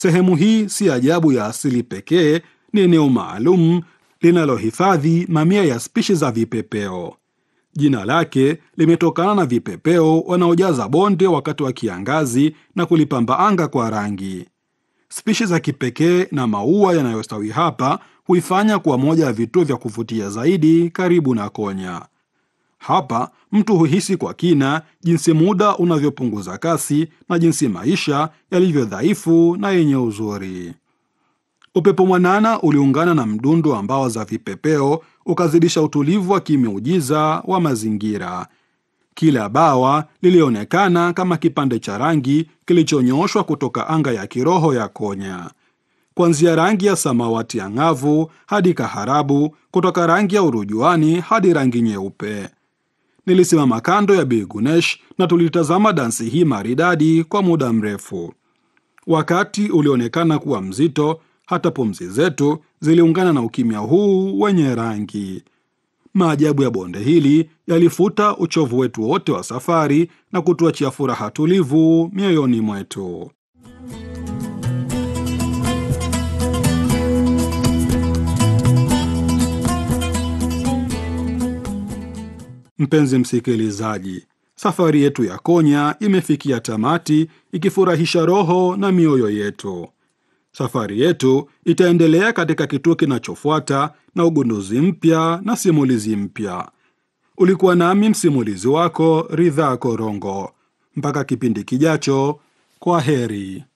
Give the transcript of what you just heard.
Sehemu hii si ajabu ya asili pekee, ni eneo maalum linalohifadhi mamia ya spishi za vipepeo. Jina lake limetokana na vipepeo wanaojaza bonde wakati wa kiangazi na kulipamba anga kwa rangi. Spishi za kipekee na maua yanayostawi hapa huifanya kuwa moja ya vituo vya kuvutia zaidi karibu na Konya. Hapa mtu huhisi kwa kina jinsi muda unavyopunguza kasi na jinsi maisha yalivyo dhaifu na yenye uzuri. Upepo mwanana uliungana na mdundo wa mbawa za vipepeo ukazidisha utulivu wa kimiujiza wa mazingira. Kila bawa lilionekana kama kipande cha rangi kilichonyooshwa kutoka anga ya kiroho ya Konya, kuanzia rangi ya samawati ang'avu hadi kaharabu, kutoka rangi ya urujuani hadi rangi nyeupe. Nilisimama kando ya Bi Gunesh na tulitazama dansi hii maridadi kwa muda mrefu. Wakati ulionekana kuwa mzito, hata pumzi zetu ziliungana na ukimya huu wenye rangi. Maajabu ya bonde hili yalifuta uchovu wetu wote wa safari na kutuachia furaha tulivu mioyoni mwetu. Mpenzi msikilizaji, safari yetu ya Konya imefikia tamati, ikifurahisha roho na mioyo yetu. Safari yetu itaendelea katika kituo kinachofuata na ugunduzi mpya na simulizi mpya. Ulikuwa nami msimulizi wako Ridhaa Korongo. Mpaka kipindi kijacho, kwa heri.